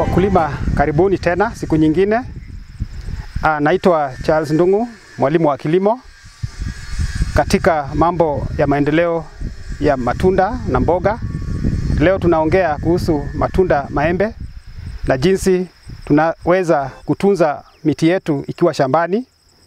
Wakulima, karibuni tena siku nyingine. Ah, naitwa Charles Ndung'u, mwalimu wa kilimo katika mambo ya maendeleo ya matunda na mboga. Leo tunaongea kuhusu matunda maembe na jinsi tunaweza kutunza miti yetu ikiwa shambani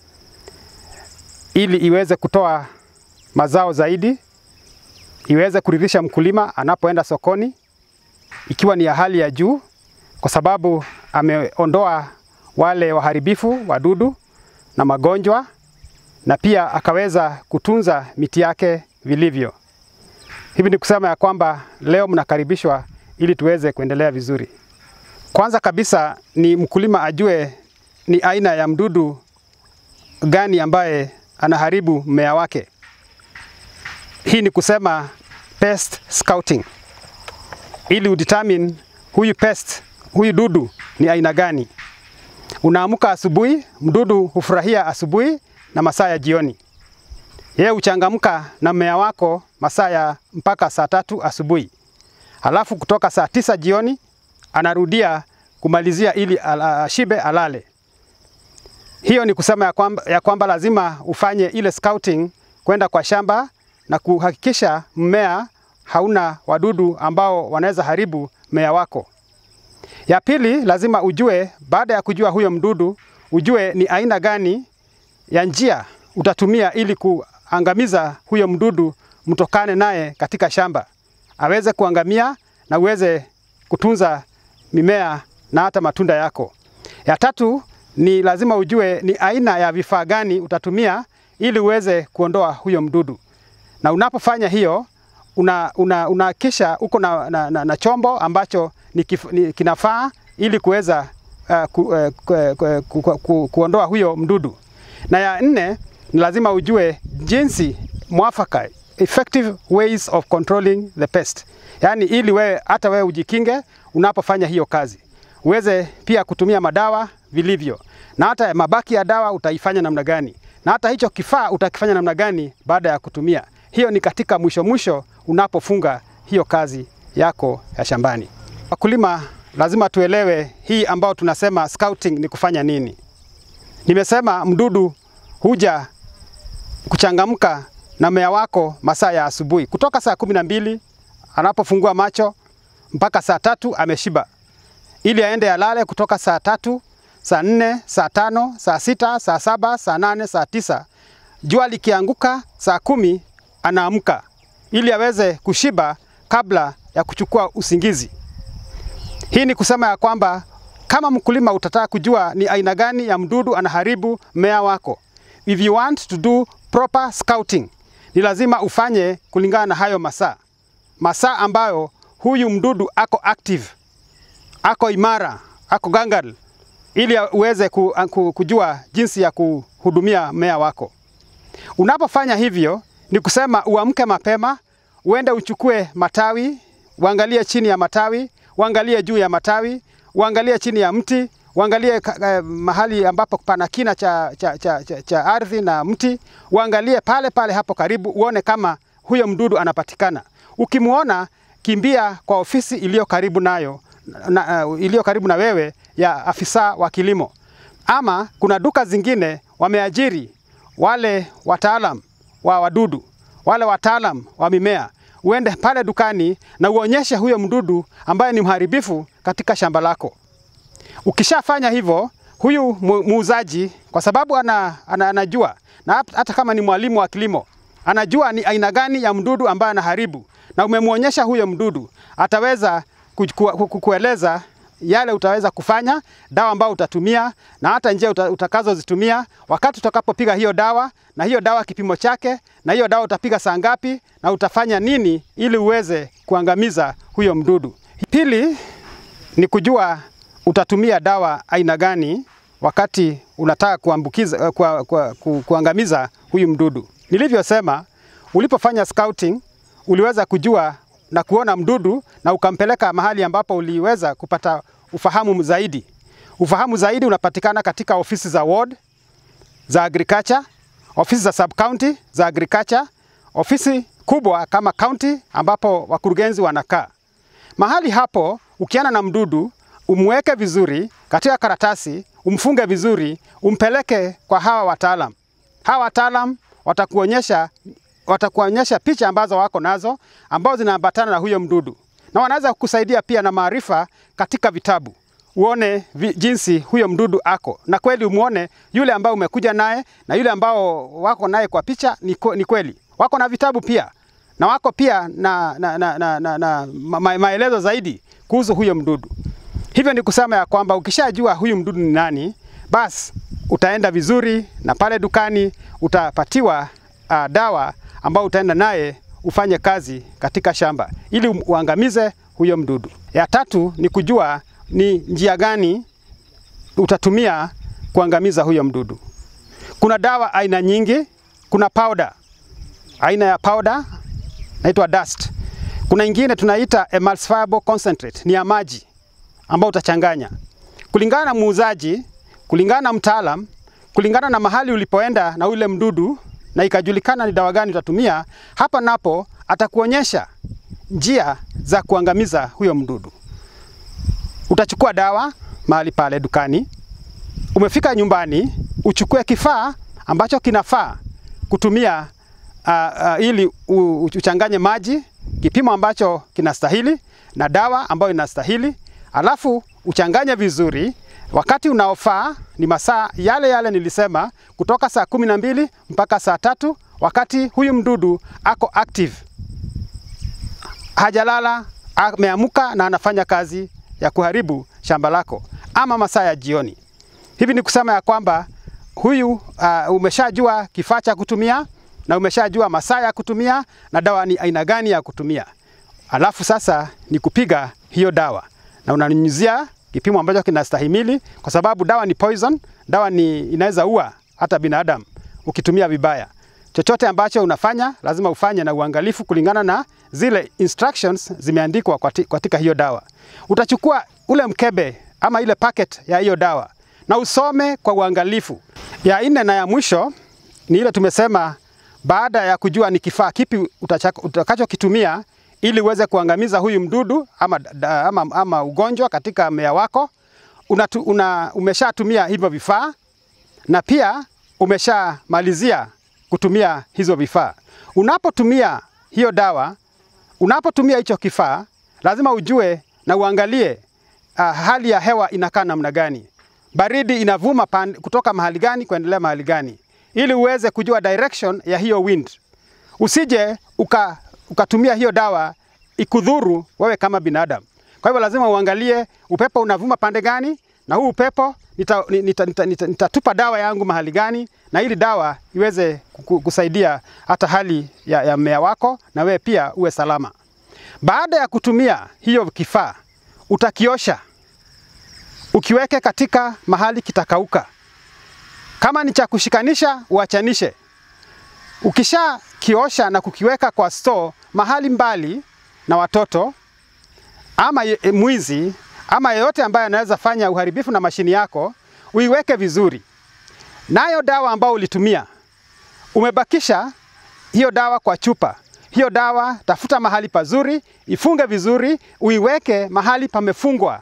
ili iweze kutoa mazao zaidi, iweze kuridhisha mkulima anapoenda sokoni ikiwa ni ya hali ya juu, kwa sababu ameondoa wale waharibifu wadudu na magonjwa, na pia akaweza kutunza miti yake vilivyo. Hivi ni kusema ya kwamba leo mnakaribishwa ili tuweze kuendelea vizuri. Kwanza kabisa ni mkulima ajue ni aina ya mdudu gani ambaye anaharibu mmea wake. Hii ni kusema pest scouting, ili udetermine huyu pest, huyu dudu ni aina gani. Unaamka asubuhi, mdudu hufurahia asubuhi na masaa ya jioni. Yeye huchangamka na mmea wako masaa ya mpaka saa tatu asubuhi, halafu kutoka saa tisa jioni anarudia kumalizia ili ashibe alale. Hiyo ni kusema ya kwamba, ya kwamba lazima ufanye ile scouting kwenda kwa shamba na kuhakikisha mmea hauna wadudu ambao wanaweza haribu mmea wako. Ya pili, lazima ujue, baada ya kujua huyo mdudu, ujue ni aina gani ya njia utatumia ili kuangamiza huyo mdudu, mtokane naye katika shamba, aweze kuangamia na uweze kutunza mimea na hata matunda yako. Ya tatu ni lazima ujue ni aina ya vifaa gani utatumia ili uweze kuondoa huyo mdudu, na unapofanya hiyo unahakikisha una, una uko na, na, na, na chombo ambacho ni kif, ni, kinafaa ili kuweza uh, ku, uh, ku, ku, ku, ku, kuondoa huyo mdudu. Na ya nne ni lazima ujue jinsi mwafaka, effective ways of controlling the pest, yaani ili wewe hata wewe ujikinge unapofanya hiyo kazi, uweze pia kutumia madawa vilivyo, na hata mabaki ya dawa utaifanya namna gani, na hata hicho kifaa utakifanya namna gani baada ya kutumia. Hiyo ni katika mwisho mwisho unapofunga hiyo kazi yako ya shambani. Wakulima lazima tuelewe hii ambao tunasema scouting ni kufanya nini. Nimesema mdudu huja kuchangamka na mmea wako masaa ya asubuhi, kutoka saa kumi na mbili anapofungua macho mpaka saa tatu ameshiba, ili aende alale kutoka saa tatu, saa nne, saa tano, saa sita, saa saba, saa nane, saa tisa. Jua likianguka saa kumi anaamka ili aweze kushiba kabla ya kuchukua usingizi. Hii ni kusema ya kwamba kama mkulima utataka kujua ni aina gani ya mdudu anaharibu mmea wako, if you want to do proper scouting, ni lazima ufanye kulingana na hayo masaa, masaa ambayo huyu mdudu ako active, ako imara, ako gangal, ili uweze kujua jinsi ya kuhudumia mmea wako. Unapofanya hivyo ni kusema uamke mapema, uende uchukue matawi, uangalie chini ya matawi, uangalie juu ya matawi, uangalie chini ya mti, uangalie uh, mahali ambapo pana kina cha, cha, cha, cha, cha ardhi na mti, uangalie pale pale hapo karibu, uone kama huyo mdudu anapatikana. Ukimwona, kimbia kwa ofisi iliyo karibu nayo na, uh, iliyo karibu na wewe ya afisa wa kilimo, ama kuna duka zingine wameajiri wale wataalam wa wadudu, wale wataalam wa mimea. Uende pale dukani na uonyeshe huyo mdudu ambaye ni mharibifu katika shamba lako. Ukishafanya hivyo, huyu muuzaji kwa sababu ana, ana, anajua na hata kama ni mwalimu wa kilimo anajua ni aina gani ya mdudu ambaye anaharibu, na umemwonyesha huyo mdudu, ataweza kukueleza yale utaweza kufanya, dawa ambayo utatumia na hata njia utakazozitumia wakati utakapopiga hiyo dawa, na hiyo dawa kipimo chake, na hiyo dawa utapiga saa ngapi, na utafanya nini ili uweze kuangamiza huyo mdudu. Pili ni kujua utatumia dawa aina gani wakati unataka kuambukiza, ku, ku, ku, kuangamiza huyu mdudu. Nilivyosema, ulipofanya scouting uliweza kujua na kuona mdudu na ukampeleka mahali ambapo uliweza kupata ufahamu zaidi. Ufahamu zaidi unapatikana katika ofisi za ward za agriculture, ofisi za sub county za agriculture, ofisi kubwa kama county ambapo wakurugenzi wanakaa. Mahali hapo ukiana na mdudu umweke vizuri katika karatasi, umfunge vizuri, umpeleke kwa hawa wataalam. Hawa wataalam watakuonyesha watakuonyesha picha ambazo wako nazo ambazo zinaambatana na huyo mdudu, na wanaweza kukusaidia pia na maarifa katika vitabu uone vi, jinsi huyo mdudu ako na kweli umuone yule ambao umekuja naye na yule ambao wako naye kwa picha ni, ni kweli wako na vitabu pia na wako pia na, na, na, na, na, na ma, maelezo zaidi kuhusu huyo mdudu. Hivyo ni kusema ya kwamba ukishajua huyu mdudu ni nani, basi utaenda vizuri na pale dukani utapatiwa uh, dawa ambao utaenda naye ufanye kazi katika shamba ili uangamize huyo mdudu. Ya tatu ni kujua ni njia gani utatumia kuangamiza huyo mdudu. Kuna dawa aina nyingi, kuna powder, aina ya powder naitwa dust. Kuna ingine tunaita emulsifiable concentrate, ni ya maji ambao utachanganya kulingana na muuzaji, kulingana na mtaalam, kulingana na mahali ulipoenda na ule mdudu, na ikajulikana ni dawa gani utatumia. Hapa napo atakuonyesha njia za kuangamiza huyo mdudu. Utachukua dawa mahali pale dukani, umefika nyumbani, uchukue kifaa ambacho kinafaa kutumia uh, uh, ili uchanganye maji kipimo ambacho kinastahili na dawa ambayo inastahili, alafu uchanganye vizuri. Wakati unaofaa ni masaa yale yale nilisema, kutoka saa kumi na mbili mpaka saa tatu wakati huyu mdudu ako active, hajalala, ameamuka na anafanya kazi ya kuharibu shamba lako, ama masaa ya jioni. Hivi ni kusema ya kwamba huyu uh, umeshajua kifaa cha kutumia na umeshajua masaa ya kutumia na dawa ni aina gani ya kutumia. Alafu sasa ni kupiga hiyo dawa na unanyunyizia kipimo ambacho kinastahimili, kwa sababu dawa ni poison. Dawa ni inaweza ua hata binadamu ukitumia vibaya. Chochote ambacho unafanya lazima ufanye na uangalifu kulingana na zile instructions zimeandikwa katika hiyo dawa. Utachukua ule mkebe ama ile packet ya hiyo dawa na usome kwa uangalifu. Ya nne na ya mwisho ni ile tumesema baada ya kujua ni kifaa kipi utakachokitumia ili uweze kuangamiza huyu mdudu ama, ama, ama ugonjwa katika mmea wako, unatu, una, umeshatumia hivyo vifaa na pia umeshamalizia kutumia hizo vifaa. Unapotumia hiyo dawa, unapotumia hicho kifaa, lazima ujue na uangalie uh, hali ya hewa inakaa namna gani, baridi inavuma pan, kutoka mahali gani kuendelea mahali gani ili uweze kujua direction ya hiyo wind. Usije uka, ukatumia hiyo dawa ikudhuru wewe kama binadamu. Kwa hivyo lazima uangalie upepo unavuma pande gani, na huu upepo nitatupa nita, nita, nita, nita dawa yangu mahali gani, na ili dawa iweze kusaidia hata hali ya, ya mmea wako na wewe pia uwe salama. Baada ya kutumia hiyo kifaa, utakiosha ukiweke katika mahali kitakauka kama ni cha kushikanisha uachanishe. Ukisha kiosha na kukiweka kwa store mahali mbali na watoto ama ye, mwizi ama yeyote ambaye anaweza fanya uharibifu na mashini yako, uiweke vizuri. Nayo dawa ambayo ulitumia, umebakisha hiyo dawa kwa chupa. Hiyo dawa tafuta mahali pazuri, ifunge vizuri, uiweke mahali pamefungwa,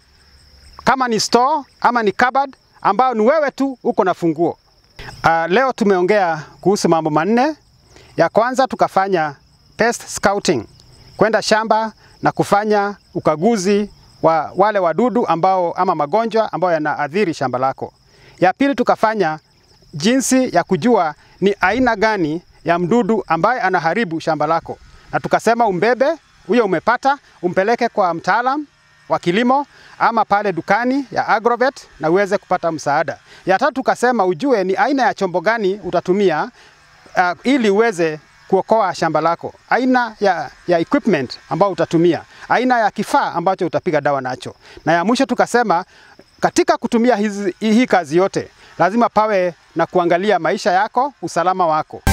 kama ni store ama ni cupboard ambao ni wewe tu uko na funguo. Uh, leo tumeongea kuhusu mambo manne. Ya kwanza tukafanya pest scouting, kwenda shamba na kufanya ukaguzi wa wale wadudu ambao ama magonjwa ambayo yanaathiri shamba lako. Ya pili tukafanya jinsi ya kujua ni aina gani ya mdudu ambaye anaharibu shamba lako, na tukasema umbebe huyo, umepata umpeleke kwa mtaalam wa kilimo ama pale dukani ya Agrovet na uweze kupata msaada. Ya tatu tukasema ujue ni aina ya chombo gani utatumia uh, ili uweze kuokoa shamba lako, aina ya, ya equipment ambao utatumia, aina ya kifaa ambacho utapiga dawa nacho, na ya mwisho tukasema katika kutumia hizi, hii kazi yote lazima pawe na kuangalia maisha yako, usalama wako.